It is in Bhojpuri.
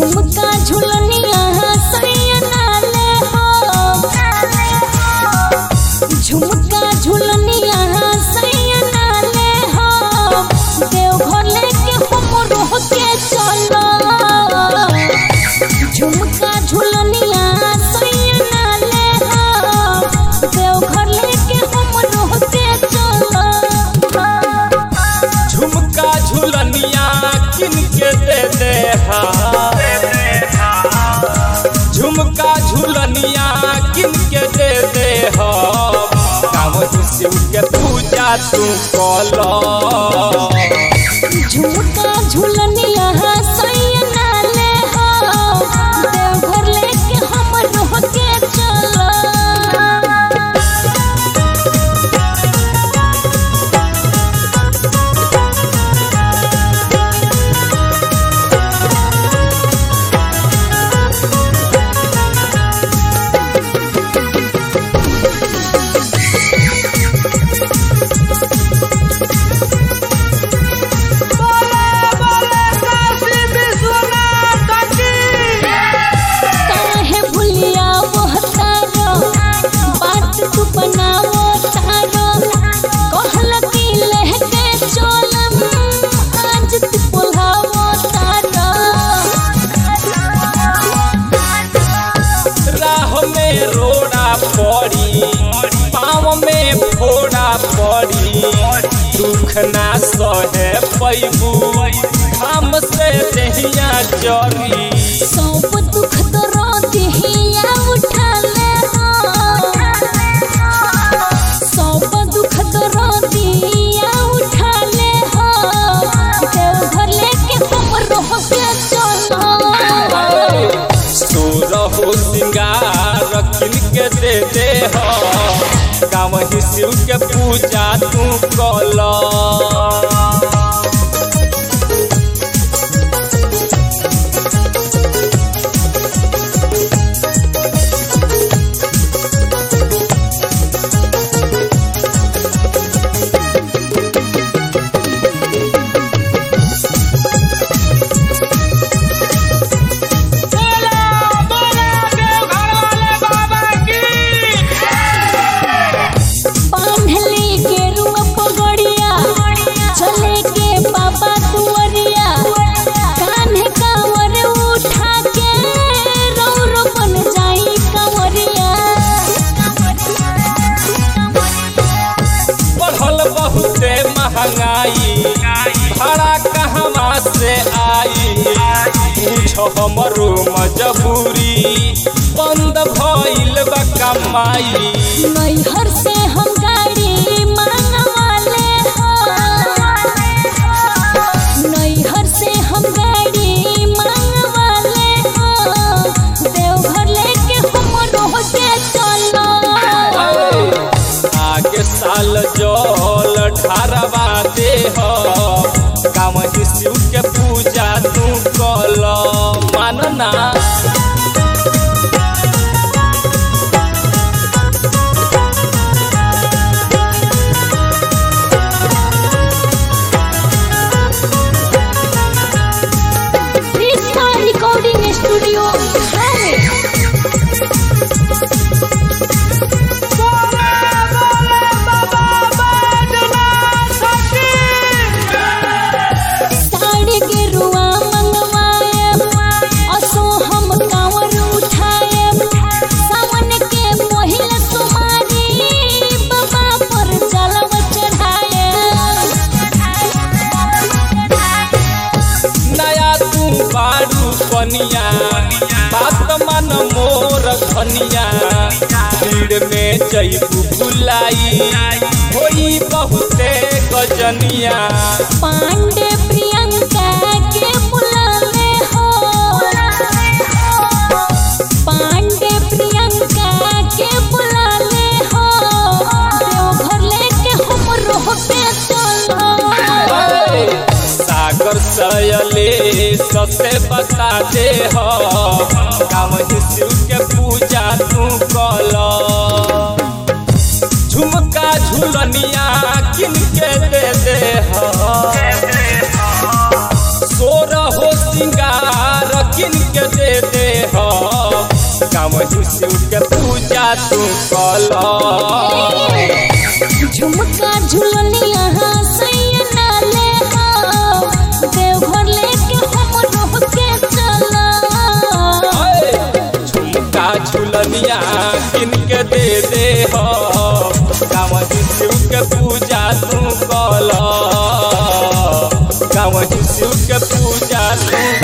झुमका झुलनिया सैया नाले हो झुमका झुलनिया सैया नाले हो देवघर लेके हमरो के चलो झुमका झुलनिया सैया नाले हो देवघर लेके हमरो के चलो झुमका झुलनिया किन के दे दे हा झुमका झुलनिया किन के दे दे हा काम शिव के पूजा तू कलो झुमका झुलनिया सैया नाले हो देवघर लेके हमरो के चलो काहे भुलिया वो तारो बात तू बनावो तारो कहल की लहके चोलम आज तू बोलावो तारो राह में रोड़ा पड़ी पाँव में फोड़ा पड़ी दुख ना सहे पैबू हम से दहिया चरी सब दुख दरो दिहिया उठा ले हो सब दुख दरो दिहिया उठा ले हो देवघर लेके हमरो के चलो सोरहो सिंगार किन के दे दे हो गाँव ही शिव के पूजा तू कल बांधली के रुआ पगड़िया चले के बाबा दुआरिया कान्हे कांवर उठा के रौरो बन जाई कंवरिया बढ़ल बहुते महंगाई भाड़ा कहवा से आई पूछो हमरो मजबूरी बंद भइल बा कमाई नैहर से हम गाड़ी मांगवाले हो नैहर से हम गाड़ी मांगवाले हो देवघर लेके हमरो के चलो आगे साल जल ढारवा दे हो गाँव ही शिव के पूजा तू कल मानना कृष्णा रिकॉर्डिंग स्टूडियो साड़ी के रुआ मंगवाए असो हम कांवर उठाए सावन के पहिला सुमारी बाबा पर जलव चढ़ाए नया तू बारू कनिया बात मन मोर धनिया भीड़ में जैबू भुलाई होई बहुते गजनिया पांडे प्रियंका के बुलाने हो पांडे प्रियंका के बुलाने हो देवघर लेके हमरो पे चलो सागर सयले ससे बता दे हो काम शिव के पूजा तू कल झुमका झुलनिया किन के दे दे हो सोर हो सिंगार किन के गाँव शिव के पूजा तू कल झुमका झुलनिया सैया नाले हो देवघर लेके हम रोह के चला झुमका झुलनिया किन के दे दे हो गाँव शिव के पूजा तू कल गाँव शिव के पूजा तू